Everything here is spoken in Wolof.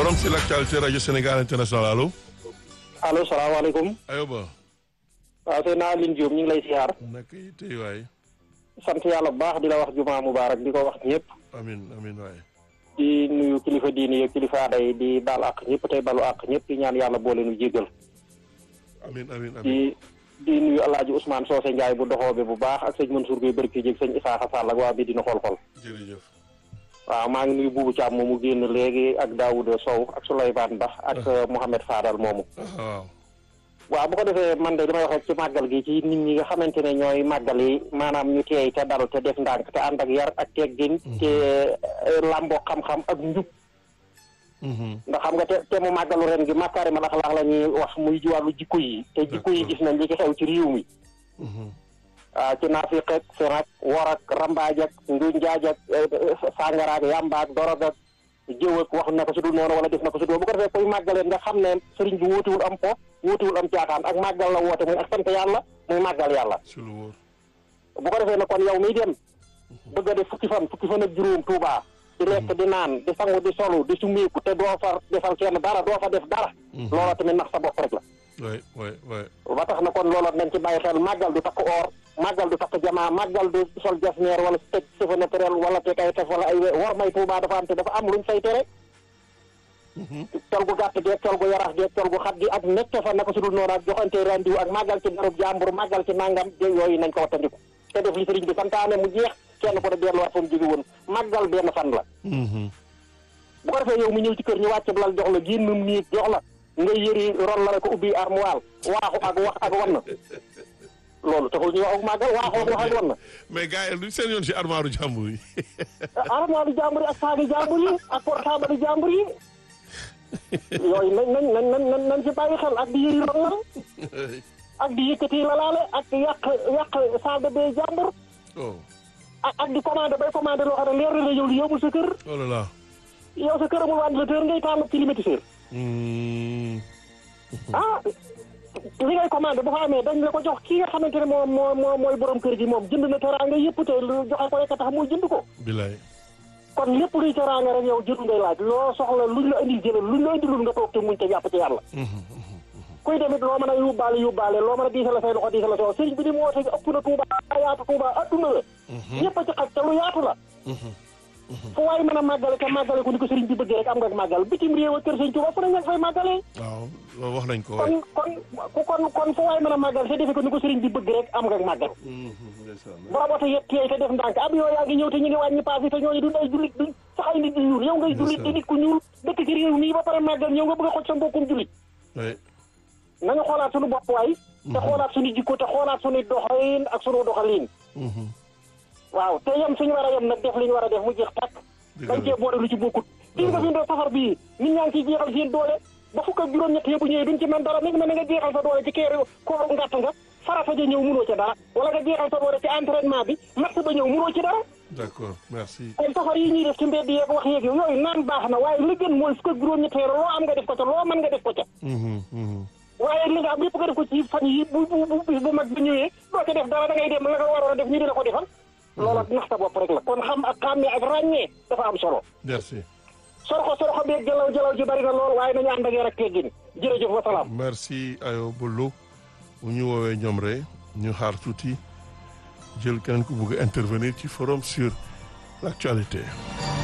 forum sur l'actualité rajo Sénégal international allo. allo salaamaaleykum. ayoba. waaw sëñ naa Aline Diop ñu ngi lay siyaar. naka yi tey waay. sant yàlla bu baax di la wax jumaa mubaarak di ko wax ñëpp. amin amin waay. di nuyu kilifa diini yeeg kilifa aada yi di baal àq ñëpp tey balu àq ñëpp di ñaan yàlla boole nu jéggal. amin amin amin di di nuyu El Hadj Ousmane Socé Ndiaye bu doxoobe bu baax ak sëñ Mansour Gueye Barke jéeg sëñ Isaaxa Sall ak waa bi dina xool-xool. jërëjëf. waaw maa ngi nuyu Boubou Thiam moomu génn léegi ak Daouda Sow ak Souleymane Ba ak Mouhamed Fadal moomu. waaw. waaw bu ko defee man de damay wax rek ci màggal gi ci nit ñi nga xamante ne ñooy màggal yi maanaam ñu teey te dal te def ndànk te ànd ak yar ak teggin te làmboo xam-xam ak njub ndax xam nga te te mu màggalu ren gi makaarimal axlaaq la ñuy wax muy wàllu jikko yi te jikko yi gis nañ li ci xew ci réew mi waaw ci naafiq ak fen ak wor ak rambaaj ak njuñ njaaj ak sàngara ak yàmba ak dorog ak jëw ak wax na ko su dul noonu wala def na ko su dul bu ko defee koy màggaleen nga xam ne sëriñ bi wóotiwul am po wóotiwul am caaxaan ak màggal la woote muy ak sant yàlla muy màggal yàlla si lu wóor. bu ko defee ne kon yow miy dem bëgg a def fukki fan fukki fan ak juróom Tuubaa di lekk di naan di sangu di solu di sumeeku te doo fa defal kenn dara doo fa def dara loola tamit nax sa bopp rek la waay waay waay. ba tax na kon loola nañ ci bàyyi xel màggal du takk or màggal du takk jamaa màggal du sol jasneer wala teg cheveux naturel wala teg ay tef wala ay war may Tuubaa dafa am te dafa am luñ say tere col gu gàtt geeg col gu yarax geeg col gu xat gi ak nekk fa naka su dul noonu ak joxante rendiw ak màggal ci darub jàmbur màggal ci nangam yooyu nañ ko wattandiku te def li sëriñ bi santaane mu jeex kenn ko de delluwaat fa mu jóge woon màggal benn fan la bu ko defee yow mu ñëw ci kër ñu wàcc lal jox la génn niig jox la nga yëri ron la ko ubbi armoire waaxu ak wax ak wan na loolu taxul ñu wax ak màggal waaxu ak wax ak wan na mais gars yi luñ seen yoon si armoire jàmbur yi. armoire jàmbur yi ak saagi jàmbur yi ak portable jàmbur yi yooyu nañ nañ nañ nañ nañ ci bàyyi xel ak di yëri ron la ak di yëkkati la laale ak yàq yàq salle de bain jàmbur oh ak ak di commandé bay commandé loo xam ne leer na la yow li yóbbul sa kër oh là là. yow sa kër amul ventilateur ngay taal climatiseur Hmm. ah li ngay commandé bu fa amee dañ la ko jox ki nga xamante ne moom moo moo mooy borom kër gi moom jënd na teraanga yëpp te lu joxe ko rek a tax muy jënd ko bilaay. kon lépp luy teraanga rek yow jënd ngay laaj loo soxla luñ la indil jëlal luñ la indilul nga toog te muñ te jàpp ci yàlla kuy demit loo mën a yóbbaale yóbbaale loo mën a diisal say loxo diisal sa sëriñ bi di mu woote ëpp na Tuuba yaatu Tuuba adduna la ñëpp a ci xaj te lu yaatu la fu waay mën a màggale te màggale ko ni ko sëriñ bi bëggee rek am nga màggal bitim réew ak kër sëriñ Tuuba fu ne nga fay màggalee waaw loolu wax nañ ko waay. kon kon kon kon fu waay mën a màggal te defe ko ni ko sëriñ bi bëgg rek am nga màggal ndeysaan. boo wote yet teey te def ndànk ab yoo yaa ngi ñëw te ñu ngi wàññi paas yi te ñooñu duñ ay jullit duñ sax ay nit ñu ñuul yow ngay jullit di nit ku ñuul dëkk ci réew mii ba pare màggal ñëw nga bëgg a xoj sa mbokkum jullit waay. nañu xoolaat suñu bopp waay te xoolaat suñu jikko te xoolaat suñu doxalin ak suñu doxalin waaw te yem suñu war a yem nag def li ñu war a def mu jeex tàkk dañ cee boole lu ci bokkut gis nga fi ndoo safar bii nit ñaa ngi ciy jeexal seen doole ba fukk ak juróom-ñett yëpp ñëwee duñ ci mën dara mi ngi mel ne nga jeexal sa doole ci keeru kooru ngàtt nga farata ja ñëw munoo ca dara wala nga jeexal sa doole ci entraînement bi match ba ñëw munoo ci dara d'accord merci. kon safar yi ñuy def ci mbedd yeeg wax yeeg yooyu naan baax na waaye li gën mooy fukk ak juróom-ñett loo am nga def ko ca loo mën nga def ko ca waaye li nga am lépp nga def ko ci fan yi bu bu bu bis bu mag bi ñëwee doo ca def dara da ngay dem la nga waroon a def ñu dina ko defal loola nax sa bopp rek la kon xam ak xàmmee ak ràññee dafa am solo merci. sorxo sorxo beeg jalaw jalaw ji bari na lool waaye nañu ànd ak yar ak teggin jërëjëf wa salaam merci ayo Bolo bu ñu woowee ñoom rek ñu xaar tuuti jël keneen ku bëgg a intervenir ci forum sur l'actualité